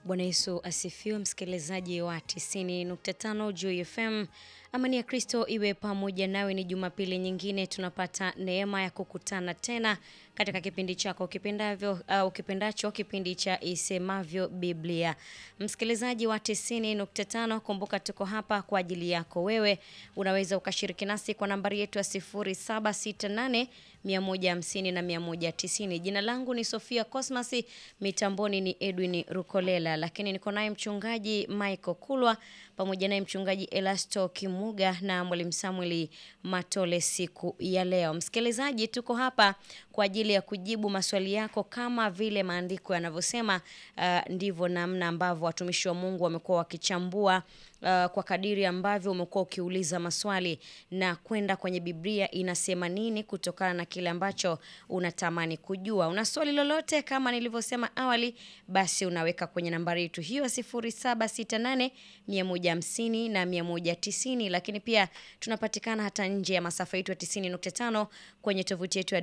Bwana Yesu asifiwe, msikilizaji wa 90.5 Juu FM. Amani ya Kristo iwe pamoja nawe. Ni Jumapili nyingine tunapata neema ya kukutana tena katika kipindi chako ukipendavyo, uh, ukipendacho kipindi cha Isemavyo Biblia. Msikilizaji wa 90.5, kumbuka tuko hapa kwa ajili yako wewe. Unaweza ukashiriki nasi kwa nambari yetu ya 0768 150 na 190. Jina langu ni Sofia Cosmas, mitamboni ni Edwin Rukolela, lakini niko naye mchungaji Michael Kulwa pamoja naye mchungaji Elasto Kimuga na mwalimu Samuel Matole siku ya leo. Msikilizaji, tuko hapa kwa ajili ya kujibu maswali yako kama vile maandiko yanavyosema. Uh, ndivyo namna ambavyo watumishi wa Mungu wamekuwa wakichambua uh, kwa kadiri ambavyo umekuwa ukiuliza maswali na kwenda kwenye Biblia inasema nini kutokana na kile ambacho unatamani kujua. Una swali lolote kama nilivyosema awali, basi unaweka kwenye nambari yetu hiyo 0768 150 na 190, lakini pia tunapatikana hata nje ya masafa yetu ya 90.5 kwenye tovuti yetu ya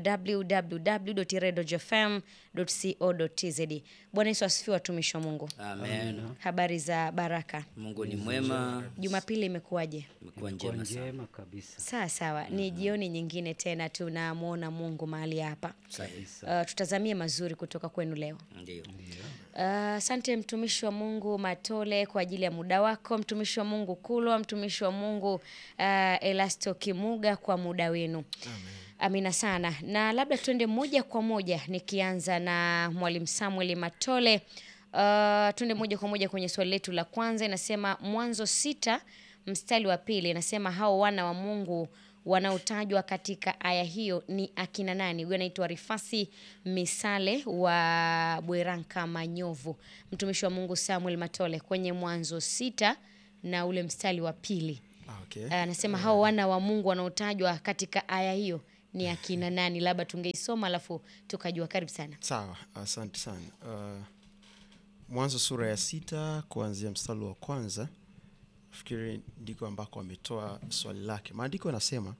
www.redofm.co.tz. Bwana Yesu asifiwe, watumishi wa Mungu. Amen. Habari za baraka. Mungu ni mwema, Jumapili imekuwaje? imekuwa Kwa njema sana. njema kabisa Sawa sawa, ni jioni nyingine tena tunamwona Mungu mahali hapa. Sahihi. Uh, tutazamie mazuri kutoka kwenu leo. Ndio. Asante mtumishi wa Mungu Matole kwa ajili ya muda wako, mtumishi wa Mungu Kulwa, mtumishi wa Mungu uh, Elasto Kimuga kwa muda wenu. Amina sana, na labda tuende moja kwa moja nikianza na mwalimu Samuel Matole. Uh, tuende moja kwa moja kwenye swali letu la kwanza. Inasema Mwanzo sita mstari wa pili inasema hao wana wa Mungu wanaotajwa katika aya hiyo ni akina nani? Huyu anaitwa Rifasi Misale wa Bweranka Manyovu. Mtumishi wa Mungu Samuel Matole kwenye Mwanzo sita na ule mstari wa pili Ah, okay. anasema hao wana wa Mungu wanaotajwa katika aya hiyo ni akina nani? Labda tungeisoma alafu tukajua. Karibu sana. Sawa, asante sana. Uh, Mwanzo sura ya sita kuanzia mstari wa kwanza nafikiri ndiko ambako ametoa swali lake. Maandiko yanasema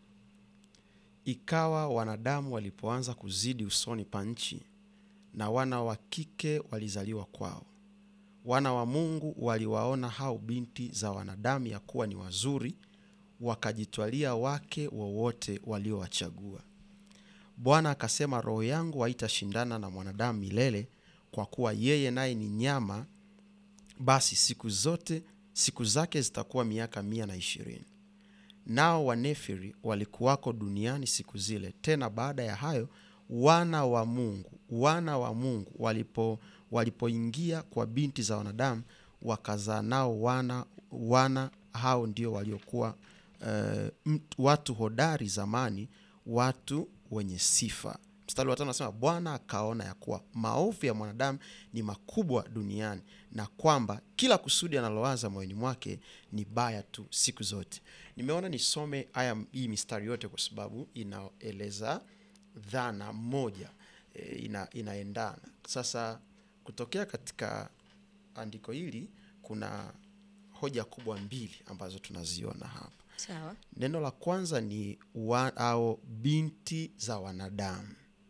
ikawa wanadamu walipoanza kuzidi usoni pa nchi, na wana wa kike walizaliwa kwao. Wana wa Mungu waliwaona hao binti za wanadamu ya kuwa ni wazuri, wakajitwalia wake wowote waliowachagua. Bwana akasema, roho yangu haitashindana na mwanadamu milele, kwa kuwa yeye naye ni nyama, basi siku zote siku zake zitakuwa miaka mia na ishirini. Nao Wanefiri walikuwako duniani siku zile. Tena baada ya hayo wana wa Mungu wana wa Mungu walipo walipoingia kwa binti za wanadamu wakazaa nao wana wana hao ndio waliokuwa eh, mt- watu hodari zamani, watu wenye sifa. Mstari wa tano anasema Bwana akaona ya kuwa maovu ya mwanadamu ni makubwa duniani na kwamba kila kusudi analowaza moyoni mwake ni baya tu siku zote. Nimeona nisome aya hii mistari yote kwa sababu inaeleza dhana moja e, ina, inaendana. Sasa kutokea katika andiko hili kuna hoja kubwa mbili ambazo tunaziona hapa. Sawa. Neno la kwanza ni wa, au binti za wanadamu,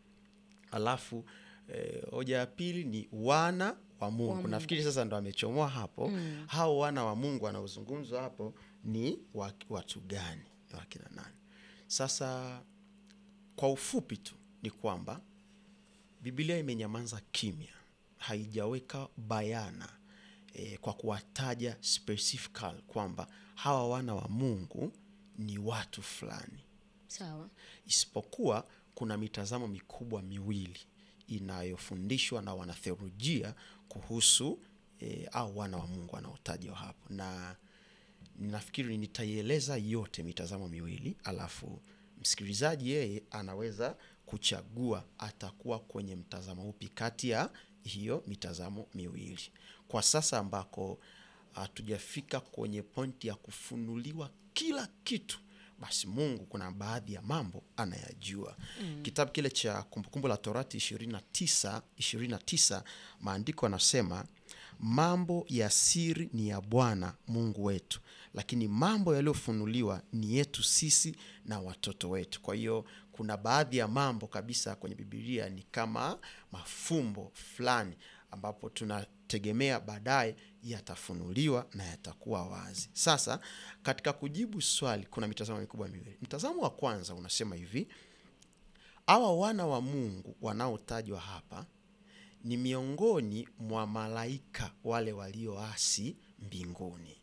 alafu eh, hoja ya pili ni wana wa Mungu. Nafikiri sasa ndo amechomoa hapo. Hao wana wa Mungu wanaozungumzwa hapo ni wa- watu gani? Ni wakina nani? Sasa kwa ufupi tu ni kwamba Biblia imenyamaza kimya, haijaweka bayana e, kwa kuwataja specifical kwamba hawa wana wa Mungu ni watu fulani, Sawa. isipokuwa kuna mitazamo mikubwa miwili inayofundishwa na wanatheolojia kuhusu e, au wana wa Mungu wanaotajwa hapo, na nafikiri nitaieleza yote mitazamo miwili, alafu msikilizaji yeye anaweza kuchagua atakuwa kwenye mtazamo upi kati ya hiyo mitazamo miwili. Kwa sasa ambako hatujafika kwenye pointi ya kufunuliwa kila kitu, basi Mungu kuna baadhi ya mambo anayajua. Kitabu kile cha Kumbukumbu la Torati 29 29 maandiko anasema mambo ya siri ni ya Bwana Mungu wetu, lakini mambo yaliyofunuliwa ni yetu sisi na watoto wetu. Kwa hiyo kuna baadhi ya mambo kabisa kwenye Biblia ni kama mafumbo fulani ambapo tuna tegemea baadaye yatafunuliwa na yatakuwa wazi. Sasa katika kujibu swali, kuna mitazamo mikubwa miwili. Mtazamo wa kwanza unasema hivi, hawa wana wa Mungu wanaotajwa hapa ni miongoni mwa malaika wale walioasi mbinguni,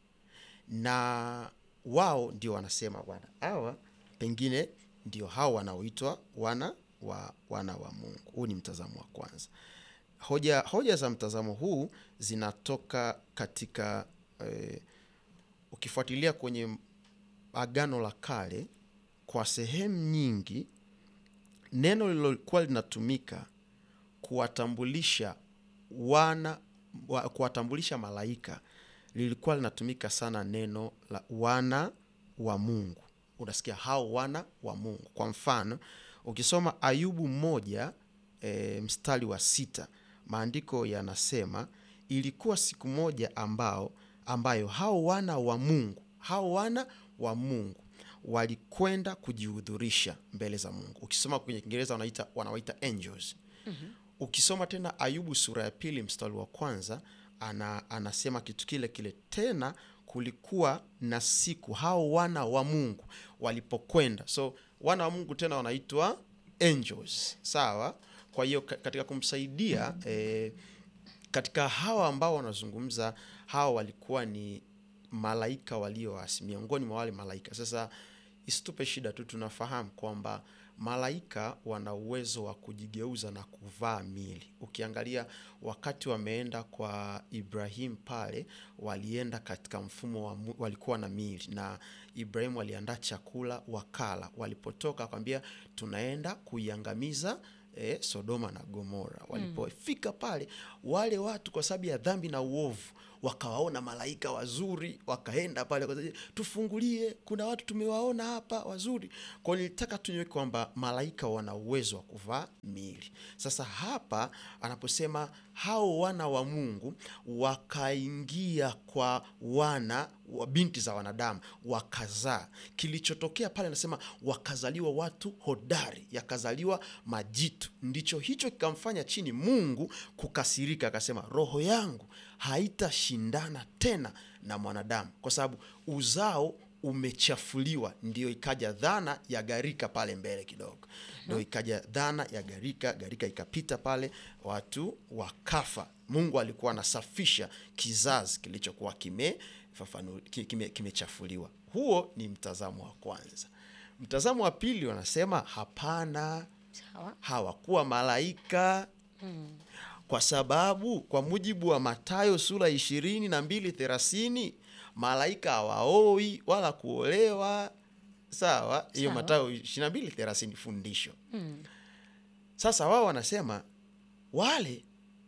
na wao ndio wanasema bwana, hawa pengine ndio hao wanaoitwa wana wa wana wa Mungu. Huu ni mtazamo wa kwanza. Hoja, hoja za mtazamo huu zinatoka katika eh, ukifuatilia kwenye Agano la Kale kwa sehemu nyingi neno lililokuwa linatumika kuwatambulisha wana wa, kuwatambulisha malaika lilikuwa linatumika sana neno la wana wa Mungu. Unasikia hao wana wa Mungu. Kwa mfano ukisoma Ayubu moja e, mstari wa sita maandiko yanasema ilikuwa siku moja ambao ambayo hao wana wa Mungu hao wana wa Mungu walikwenda kujihudhurisha mbele za Mungu. Ukisoma kwenye Kiingereza wanaita wanawaita angels. Ukisoma tena Ayubu sura ya pili mstari wa kwanza ana, anasema kitu kile kile tena, kulikuwa na siku hao wana wa Mungu walipokwenda. So wana wa Mungu tena wanaitwa angels, sawa. Kwa hiyo ka- katika kumsaidia eh, katika hawa ambao wanazungumza, hawa walikuwa ni malaika walioasi, miongoni mwa wale malaika. Sasa isitupe shida tu, tunafahamu kwamba malaika wana uwezo wa kujigeuza na kuvaa miili. Ukiangalia wakati wameenda kwa Ibrahim pale, walienda katika mfumo wa mu- walikuwa na miili, na Ibrahim waliandaa chakula wakala. Walipotoka akwambia tunaenda kuiangamiza eh, Sodoma na Gomora. Walipofika pale, wale watu kwa sababu ya dhambi na uovu wakawaona malaika wazuri, wakaenda pale kwa sababu, tufungulie, kuna watu tumewaona hapa wazuri. Kwa hiyo nilitaka tunywe kwamba malaika wana uwezo wa kuvaa miili. Sasa hapa anaposema hao wana wa Mungu wakaingia kwa wana wa binti za wanadamu wakazaa. Kilichotokea pale anasema wakazaliwa watu hodari, yakazaliwa majitu. Ndicho hicho kikamfanya chini Mungu kukasirika, akasema roho yangu haitashindana tena na mwanadamu, kwa sababu uzao umechafuliwa. Ndio ikaja dhana ya gharika pale mbele kidogo, ndio ikaja dhana ya gharika. Gharika ikapita pale, watu wakafa. Mungu alikuwa anasafisha kizazi kilichokuwa kime fafanu- ki- kime- kimechafuliwa. Huo ni mtazamo wa kwanza. Mtazamo wa pili wanasema hapana, Sawa. hawakuwa malaika kwa sababu kwa mujibu wa Mathayo sura ishirini na mbili thelathini malaika hawaoi wala kuolewa. Sawa, hiyo Sawa. Mathayo ishirini na mbili thelathini fundisho. Sasa wao wanasema wale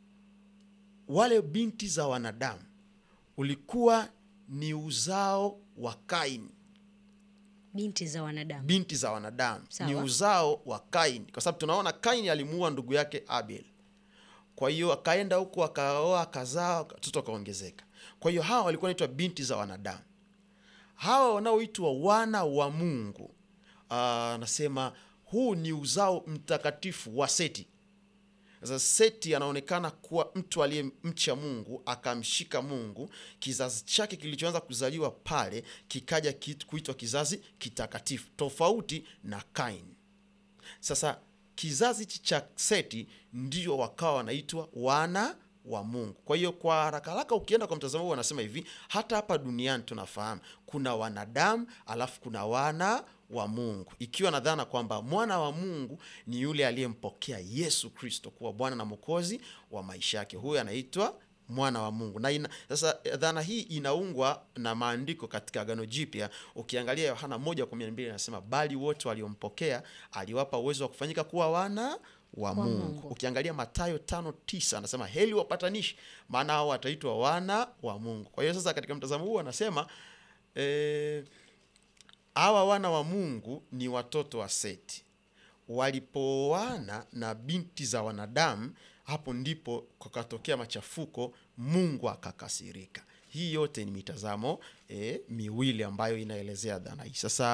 wale binti za wanadamu ulikuwa ni uzao wa Kaini Binti za wanadamu. binti za wanadamu Sawa. ni uzao wa Kaini, kwa sababu tunaona Kaini alimuua ndugu yake Abel. Kwa hiyo akaenda huku akaoa, akazaa, watoto wakaongezeka. Kwa hiyo hawa walikuwa wanaitwa binti za wanadamu. Hawa wanaoitwa wana wa Mungu, ah, anasema huu ni uzao mtakatifu wa Seti. Sasa Seti anaonekana kuwa mtu aliyemcha Mungu, akamshika Mungu. Kizazi chake kilichoanza kuzaliwa pale kikaja ki- kuitwa kizazi kitakatifu, tofauti na Kaini. Sasa kizazi hichi cha Seti ndio wakawa wanaitwa wana wa Mungu. Kwa hiyo kwa haraka haraka, ukienda kwa mtazamo huu, wanasema hivi, hata hapa duniani tunafahamu kuna wanadamu alafu kuna wana wa Mungu, ikiwa na dhana kwamba mwana wa Mungu ni yule aliyempokea Yesu Kristo kuwa Bwana na Mwokozi wa maisha yake. Huyo anaitwa mwana wa Mungu na ina, sasa dhana hii inaungwa na maandiko katika Agano Jipya. Ukiangalia Yohana moja kumi na mbili anasema bali wote waliompokea aliwapa uwezo wa kufanyika kuwa wana wa Mungu. Mungu. Ukiangalia Mathayo tano tisa anasema heli wapatanishi, maana hao wataitwa wana wa Mungu. Kwa hiyo sasa katika mtazamo huu anasema eh, hawa wana wa Mungu ni watoto wa Seti walipooana na binti za wanadamu, hapo ndipo kukatokea machafuko, Mungu akakasirika. Hii yote ni mitazamo eh, miwili ambayo inaelezea dhana hii. Sasa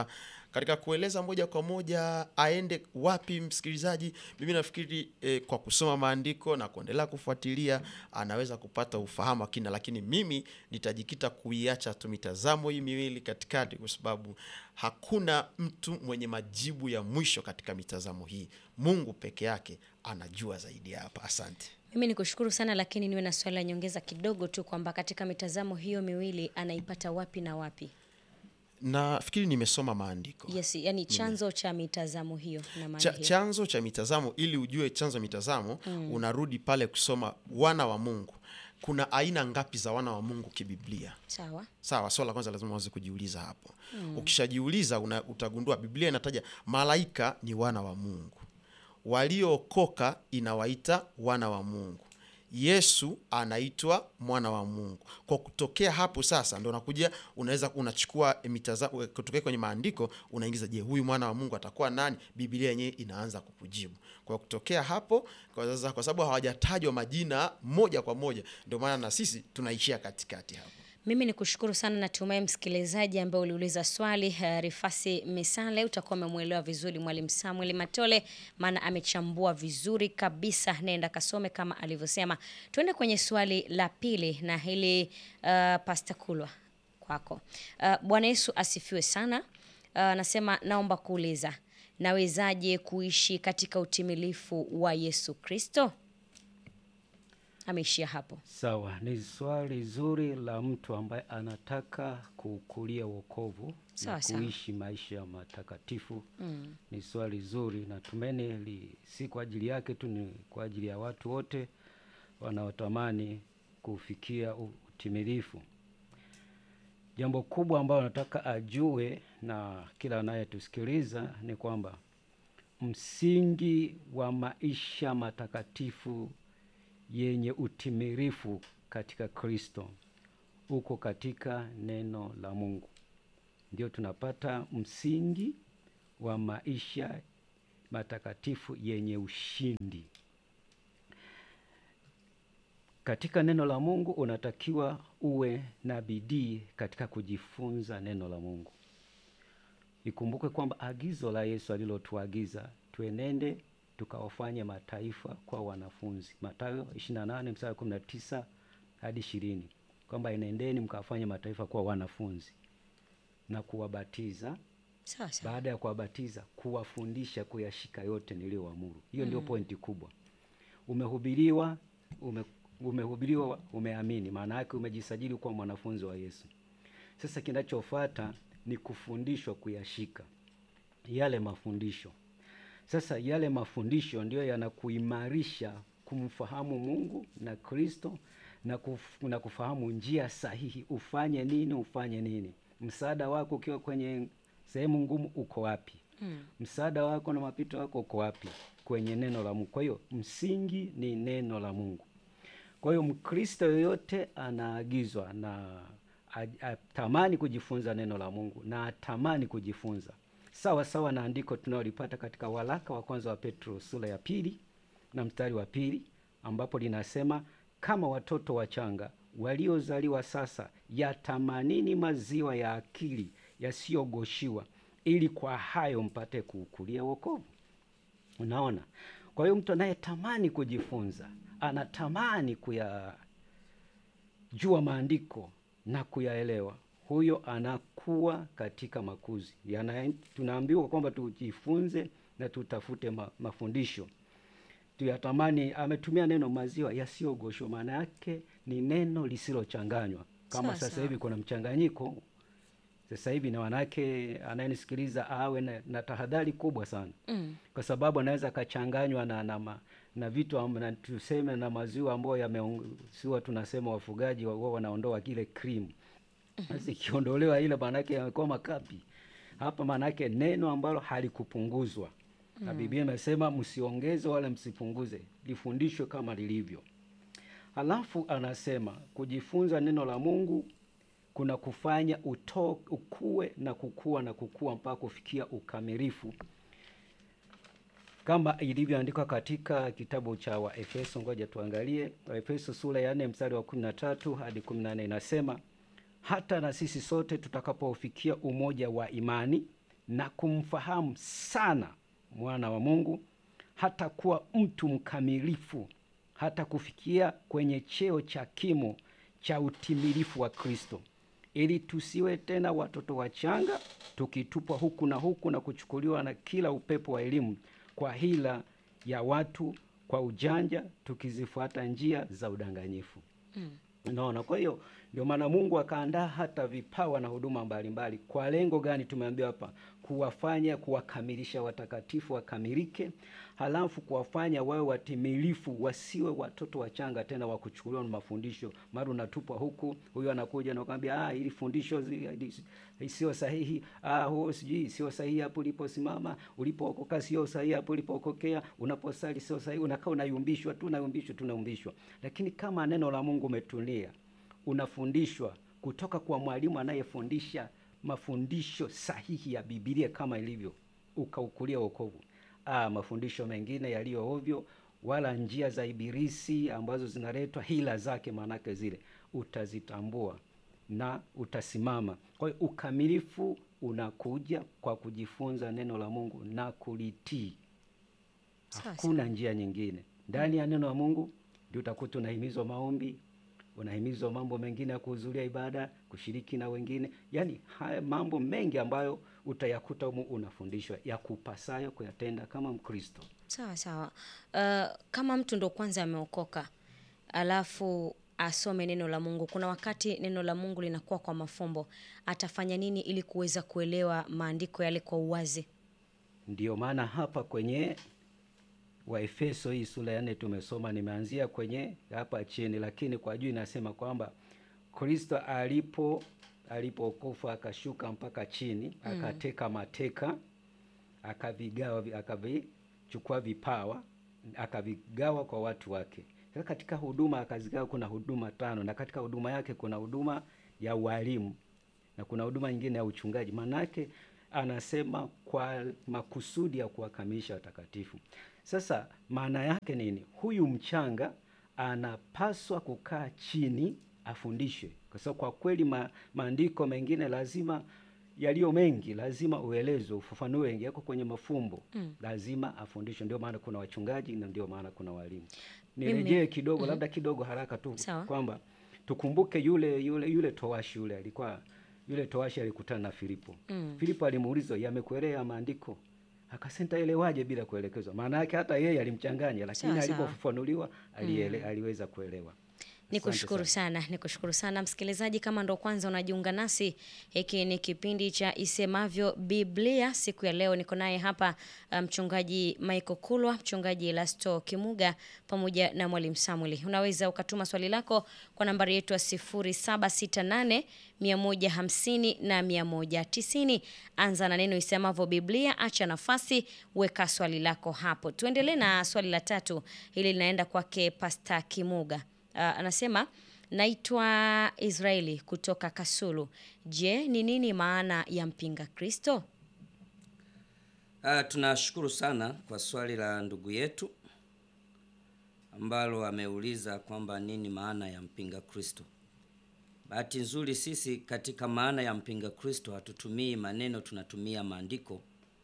katika kueleza moja kwa moja aende wapi msikilizaji, mimi nafikiri eh, kwa kusoma maandiko na kuendelea kufuatilia anaweza kupata ufahamu wa kina, lakini mimi nitajikita kuiacha tu mitazamo hii miwili katikati, kwa sababu hakuna mtu mwenye majibu ya mwisho katika mitazamo hii. Mungu peke yake anajua zaidi ya hapa. Asante. Mimi ni kushukuru sana, lakini niwe na swali la nyongeza kidogo tu kwamba katika mitazamo hiyo miwili anaipata wapi na wapi? Nafikiri nimesoma maandiko Yes, yani chanzo cha mitazamo hiyo na maana cha, hiyo. chanzo cha mitazamo. Ili ujue chanzo cha mitazamo unarudi pale kusoma wana wa Mungu. Kuna aina ngapi za wana wa Mungu kibiblia? Sawa. Sawa, swala la kwanza lazima uanze kujiuliza hapo. Ukishajiuliza una, utagundua Biblia inataja malaika ni wana wa Mungu, waliookoka inawaita wana wa Mungu, Yesu anaitwa mwana wa Mungu. Kwa kutokea hapo sasa ndo unakuja unaweza unachukua mitazamo kutokea kwenye maandiko unaingiza, je, huyu mwana wa Mungu atakuwa nani? Biblia yenyewe inaanza kukujibu. Kwa kutokea hapo, kwa sasa, kwa sababu hawajatajwa majina moja kwa moja, ndio maana na sisi tunaishia katikati hapo. Mimi ni kushukuru sana, natumai msikilizaji ambaye uliuliza swali uh, Rifasi Misale utakuwa umemwelewa vizuri Mwalimu Samuel Matole, maana amechambua vizuri kabisa. Nenda kasome kama alivyosema. Tuende kwenye swali la pili na hili uh, Pasta Kulwa kwako. Uh, Bwana Yesu asifiwe sana. Uh, Anasema naomba kuuliza, nawezaje kuishi katika utimilifu wa Yesu Kristo? Ameishia hapo. Sawa, ni swali zuri la mtu ambaye anataka kukulia wokovu Sawa, na sawa. kuishi maisha matakatifu. Ni swali zuri, natumaini li, si kwa ajili yake tu, ni kwa ajili ya watu wote wanaotamani kufikia u- utimilifu. Jambo kubwa ambalo nataka ajue na kila anayetusikiliza ni kwamba msingi wa maisha matakatifu yenye utimilifu katika Kristo uko katika neno la Mungu. Ndio tunapata msingi wa maisha matakatifu yenye ushindi. Katika neno la Mungu unatakiwa uwe na bidii katika kujifunza neno la Mungu. Ikumbuke kwamba agizo la Yesu alilotuagiza tuenende tukawafanye mataifa kwa wanafunzi, Mathayo 28 mstari 19 hadi 20, kwamba enendeni mkawafanye mataifa kuwa wanafunzi na kuwabatiza Sawa sawa. baada ya kuwabatiza kuwafundisha kuyashika yote niliyoamuru. Hiyo ndio pointi kubwa. Umehubiriwa, ume, umehubiriwa, umeamini, maana yake umejisajili kuwa mwanafunzi wa Yesu. Sasa kinachofuata ni kufundishwa kuyashika yale mafundisho. Sasa yale mafundisho ndiyo yanakuimarisha kumfahamu Mungu na Kristo na, kuf, na kufahamu njia sahihi, ufanye nini, ufanye nini. Msaada wako ukiwa kwenye sehemu ngumu uko wapi? Mm. Msaada wako na mapito yako uko wapi? Kwenye neno la Mungu. Kwa hiyo msingi ni neno la Mungu. Kwa hiyo Mkristo yoyote anaagizwa na a- atamani kujifunza neno la Mungu na atamani kujifunza sawa sawa na andiko tunalolipata katika waraka wa kwanza wa Petro sura ya pili na mstari wa pili ambapo linasema kama watoto wachanga waliozaliwa sasa, yatamanini maziwa ya akili yasiyogoshiwa, ili kwa hayo mpate kuukulia wokovu. Unaona, kwa hiyo mtu anayetamani kujifunza, anatamani kuyajua maandiko na kuyaelewa, huyo anakuwa katika makuzi. Yana, tunaambiwa kwamba tujifunze na tutafute ma, mafundisho tuyatamani. Ametumia neno maziwa yasiyogoshwa, maana yake ni neno lisilochanganywa. Kama Sawa, sasa sawa. hivi kuna mchanganyiko sasa hivi, na wanawake anayenisikiliza awe na, na tahadhari kubwa sana Mm. kwa sababu anaweza akachanganywa na, na, ma- na vitu am- na tuseme na maziwa ambayo yameongesiwa, tunasema wafugaji wa- huwa wanaondoa kile cream. Sasa ikiondolewa ile, maanake yamekuwa makapi. Hapa maanake neno ambalo halikupunguzwa na Biblia imesema msiongeze wala msipunguze, lifundishwe kama lilivyo. Halafu anasema kujifunza neno la Mungu kuna kufanya uto, ukue na kukua na kukua mpaka kufikia ukamilifu kama ilivyoandikwa katika kitabu cha Waefeso. Ngoja tuangalie Waefeso sura ya 4 mstari wa 13 hadi 14, inasema hata na sisi sote tutakapofikia umoja wa imani na kumfahamu sana mwana wa Mungu, hata kuwa mtu mkamilifu, hata kufikia kwenye cheo cha kimo cha utimilifu wa Kristo, ili tusiwe tena watoto wachanga, tukitupwa huku na huku na kuchukuliwa na kila upepo wa elimu kwa hila ya watu, kwa ujanja, tukizifuata njia za udanganyifu. Unaona, kwa hiyo ndio maana Mungu akaandaa hata vipawa na huduma mbalimbali. Kwa lengo gani? Tumeambiwa hapa, kuwafanya kuwakamilisha watakatifu wakamilike, halafu kuwafanya wawe watimilifu, wasiwe watoto wachanga tena wa kuchukuliwa na mafundisho. Mara unatupwa huku, huyu anakuja na kuambia ah, ili fundisho zi- zi- sio sahihi, ah, huo sijui sio sahihi hapo uliposimama, ulipookoka sio sahihi hapo ulipookokea, unaposali sio sahihi, unakaa unayumbishwa tu, unayumbishwa tu, unayumbishwa. Lakini kama neno la Mungu umetulia unafundishwa kutoka kwa mwalimu anayefundisha mafundisho sahihi ya Biblia kama ilivyo, ukaukulia wokovu. Ah, mafundisho mengine yaliyo ovyo, wala njia za Ibilisi ambazo zinaletwa hila zake, maanake zile utazitambua na utasimama. Kwa hiyo ukamilifu unakuja kwa kujifunza neno la Mungu na kulitii. Sawa Hakuna njia nyingine. Ndani ya neno la Mungu ndio utakuta unahimizwa maombi, unahimizwa mambo mengine ya kuhudhuria ibada, kushiriki na wengine, yaani haya mambo mengi ambayo utayakuta humu unafundishwa ya kupasayo kuyatenda kama Mkristo. Sawa sawa. Uh, kama mtu ndo kwanza ameokoka alafu asome neno la Mungu, kuna wakati neno la Mungu linakuwa kwa mafumbo, atafanya nini ili kuweza kuelewa maandiko yale kwa uwazi? Ndiyo maana hapa kwenye Waefeso hii sura ya nne tumesoma, nimeanzia kwenye hapa chini, lakini kwa juu inasema kwamba Kristo alipo alipokufa akashuka mpaka chini akateka mateka akavigawa vi- akavichukua vipawa akavigawa kwa watu wake. Sasa katika huduma akazigawa, kuna huduma tano, na katika huduma yake kuna huduma ya ualimu na kuna huduma nyingine ya uchungaji. Maanake anasema kwa makusudi ya kuwakamilisha watakatifu. Sasa maana yake nini? Huyu mchanga anapaswa kukaa chini afundishwe, kwa sababu kwa kweli ma, maandiko mengine lazima yaliyo mengi lazima uelezwe, ufafanue wengi, yako kwenye mafumbo lazima afundishwe. Ndio maana kuna wachungaji na ndio maana kuna walimu. Nirejee kidogo, labda kidogo haraka tu Sawa. kwamba tukumbuke yule yule yule towashi yule alikuwa yule towashi alikutana na Filipo. Filipo alimuuliza yamekuelea maandiko, akasema nitaelewaje bila kuelekezwa? Maana yake hata yeye alimchanganya, lakini Sawa, sawa. alipofafanuliwa aliele, aliweza kuelewa. Ni Asante kushukuru sana, ni kushukuru sana msikilizaji. Kama ndo kwanza unajiunga nasi, hiki ni kipindi cha Isemavyo Biblia. Siku ya leo niko naye hapa uh, mchungaji Michael Kulwa, mchungaji Elasto Kimuga pamoja na mwalimu Samuel. Unaweza ukatuma swali lako kwa nambari yetu ya 0768 150 na 190. Anza na neno Isemavyo Biblia, acha nafasi, weka swali lako hapo. Tuendelee na swali la tatu, hili linaenda kwake Pasta Kimuga. Uh, anasema naitwa Israeli kutoka Kasulu. Je, ni nini maana ya mpinga Kristo? Ah, tunashukuru sana kwa swali la ndugu yetu ambalo ameuliza kwamba nini maana ya mpinga Kristo. Bahati nzuri sisi katika maana ya mpinga Kristo hatutumii maneno, tunatumia maandiko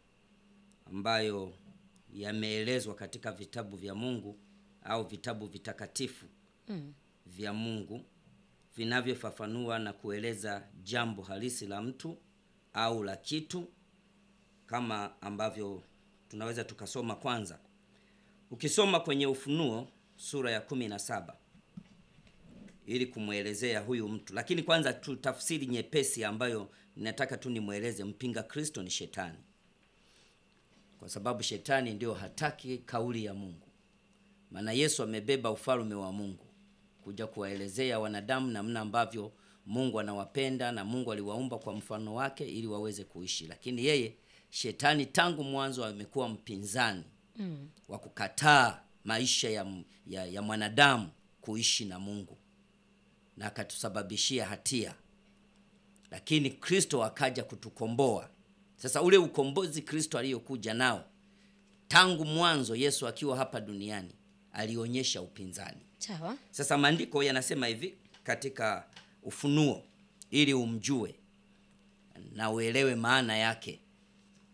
ambayo yameelezwa katika vitabu vya Mungu au vitabu vitakatifu vya Mungu vinavyofafanua na kueleza jambo halisi la mtu au la kitu kama ambavyo tunaweza tukasoma kwanza. Ukisoma kwenye Ufunuo sura ya kumi na saba ili kumwelezea huyu mtu, lakini kwanza tu tafsiri nyepesi ambayo ninataka tu nimweleze. Mpinga Kristo ni shetani, kwa sababu shetani ndio hataki kauli ya Mungu, maana Yesu amebeba ufalme wa Mungu kuja kuwaelezea wanadamu namna ambavyo Mungu anawapenda na Mungu aliwaumba kwa mfano wake ili waweze kuishi, lakini yeye shetani tangu mwanzo amekuwa mpinzani mm. wa kukataa maisha ya, ya, ya mwanadamu kuishi na Mungu na akatusababishia hatia, lakini Kristo akaja kutukomboa. Sasa ule ukombozi Kristo aliyokuja nao tangu mwanzo, Yesu akiwa hapa duniani alionyesha upinzani. Sawa. Sasa maandiko yanasema hivi katika Ufunuo, ili umjue na uelewe maana yake.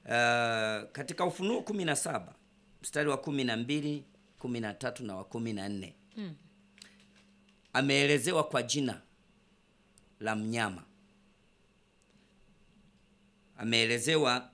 uh, katika Ufunuo kumi na saba mstari wa kumi na mbili kumi na tatu na wa kumi na nne ameelezewa kwa jina la mnyama, ameelezewa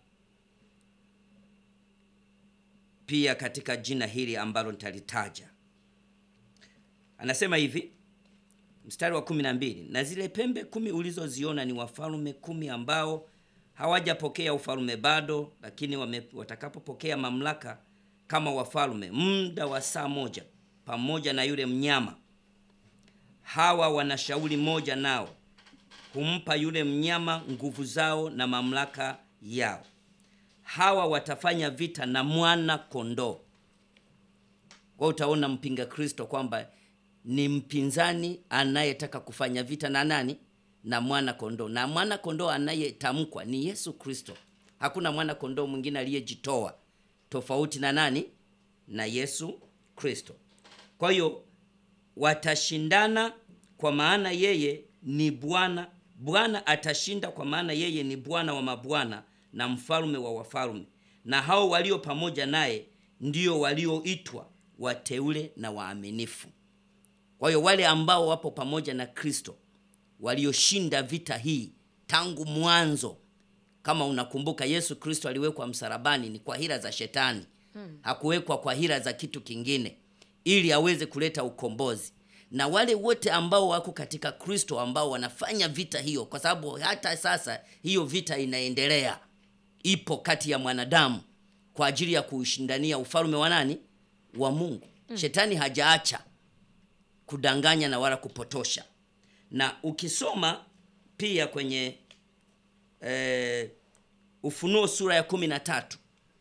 pia katika jina hili ambalo nitalitaja. Anasema hivi mstari wa kumi na mbili na zile pembe kumi ulizoziona ni wafalme kumi ambao hawajapokea ufalme bado, lakini wame, watakapopokea mamlaka kama wafalme muda wa saa moja pamoja na yule mnyama. Hawa wana shauri moja, nao humpa yule mnyama nguvu zao na mamlaka yao. Hawa watafanya vita na mwana kondoo. Kwa utaona mpinga Kristo kwamba ni mpinzani anayetaka kufanya vita na nani? Na mwana kondoo. Na mwana kondoo anayetamkwa ni Yesu Kristo. Hakuna mwana kondoo mwingine aliyejitoa tofauti na nani? Na Yesu Kristo. Kwa hiyo watashindana kwa maana yeye ni Bwana. Bwana atashinda kwa maana yeye ni Bwana wa mabwana na mfalme wa wafalme, na hao walio pamoja naye ndio walioitwa wateule na waaminifu. Kwa hiyo wale ambao wapo pamoja na Kristo walioshinda vita hii tangu mwanzo. Kama unakumbuka, Yesu Kristo aliwekwa msalabani ni kwa hila za shetani, hakuwekwa kwa hila za kitu kingine, ili aweze kuleta ukombozi. Na wale wote ambao wako katika Kristo ambao wanafanya vita hiyo, kwa sababu hata sasa hiyo vita inaendelea, ipo kati ya mwanadamu kwa ajili ya kuushindania ufalme wa nani? Wa Mungu. Shetani hajaacha kudanganya na wala kupotosha. Na ukisoma pia kwenye eh, Ufunuo sura ya kumi na tatu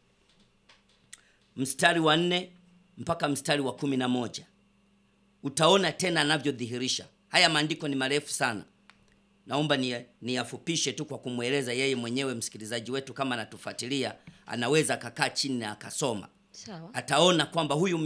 mstari wa nne mpaka mstari wa kumi na moja utaona tena anavyodhihirisha. Haya maandiko ni marefu sana, naomba ni niyafupishe tu kwa kumweleza yeye mwenyewe. Msikilizaji wetu kama anatufuatilia, anaweza akakaa chini na akasoma, Sawa. ataona kwamba huyu